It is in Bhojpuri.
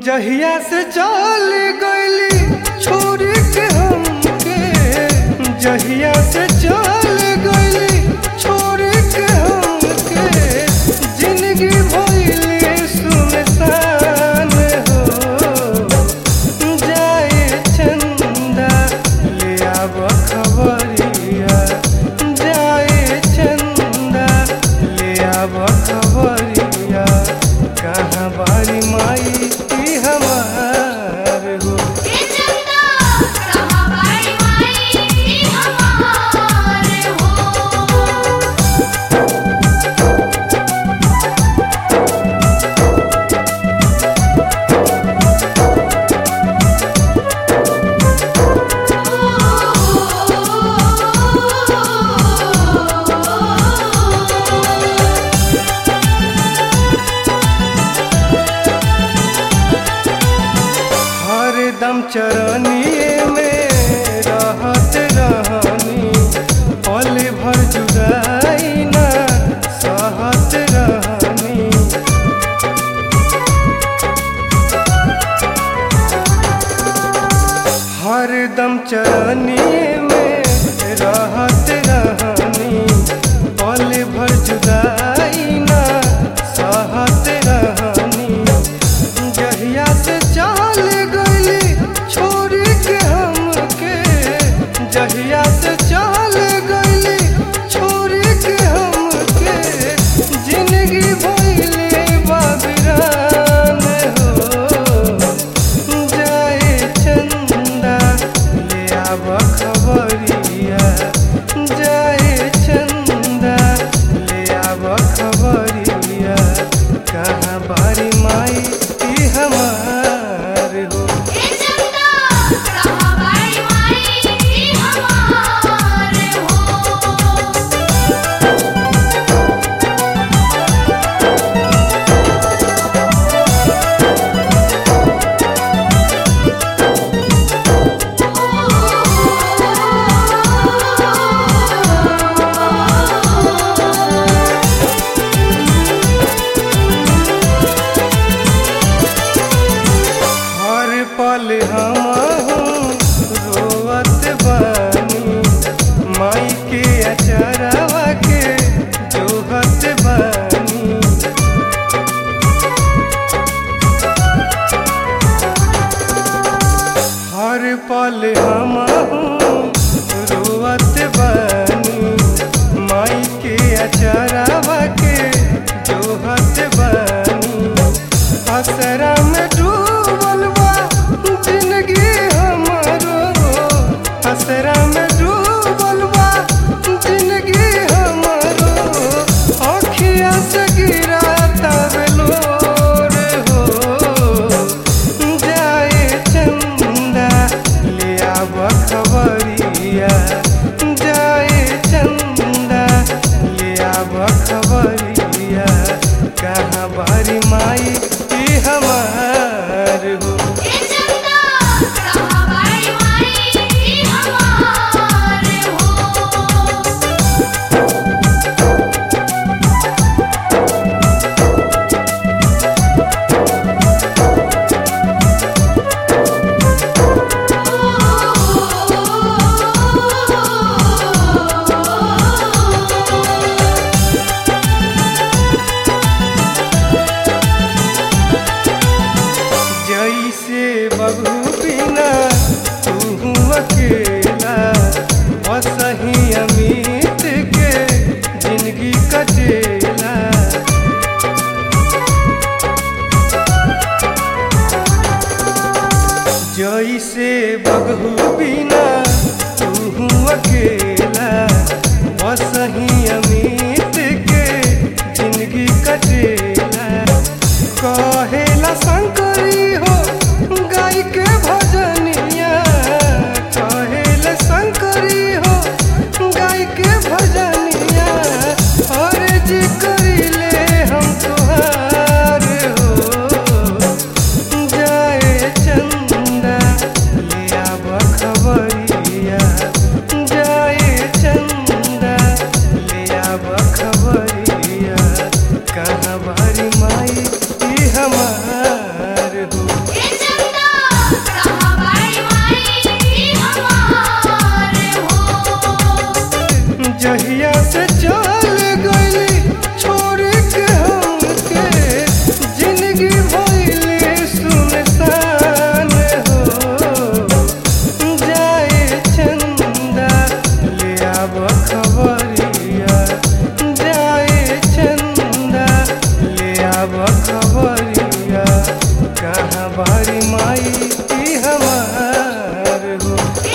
जहिया से चल गइली छोड़ के हमके जहिया से चल गइली छोड़ के हमके जिंदगी भइले सुनसान हो जाए चंदा ले आब खबरिया जाए चंदा ले आब खबरिया कहाँ बारी माई की हमार हो ए चंदा कहाँ बाड़ी माई हमारे हो हरदम चरनिए में रहत रहनी पल भर जुदाई ना सहत रहनी हरदम चरनिए में रहत रहनी पल भर जुदाई ना सहत रहनी जहिया से चल गइली छोड़ के हमके जहिया से चल गइली छोड़ के हमके जिंदगी भइले बाबिरान हो जाए चंदा ले आब खबरिया जाए चंदा ले आब खबरिया कहाँ बारी माई की हमार हो ए चंदा कहाँ बाड़ी माई हमारे हो हर पल हम रोवत बानी माई के अचरवा के जोहत बानी हर पल हम रोवत बानी माई के अचरवा के जोहत बानी असरा में डूबल बा जिंदगी हमरो असरा में डूबल बा जिंदगी हमरो अखिया से गिरा तबलोर हो जाए चंदा ले आब खबरिया जाए चंदा ले आब खबरिया कहाँ बारी माई की हमार हो ए चंदा कहाँ बाड़ी माई हमारे हो जैसे बबू बिना तू अकेला वसही अमित के जिंदगी कटेला जैसे बबू बिना तू अकेला वसही अमित के जिंदगी कटेला कहेला शंकरी हो गाय के भजनिया कहेला शंकरी हो गाय के भजनिया और जी करिले हम तुहार हो जाए चंदा ले आब खबरिया जाए चंदा खबरिया जाए चंदा ले आब खबरिया कहाँ बारी माई ई हमार हो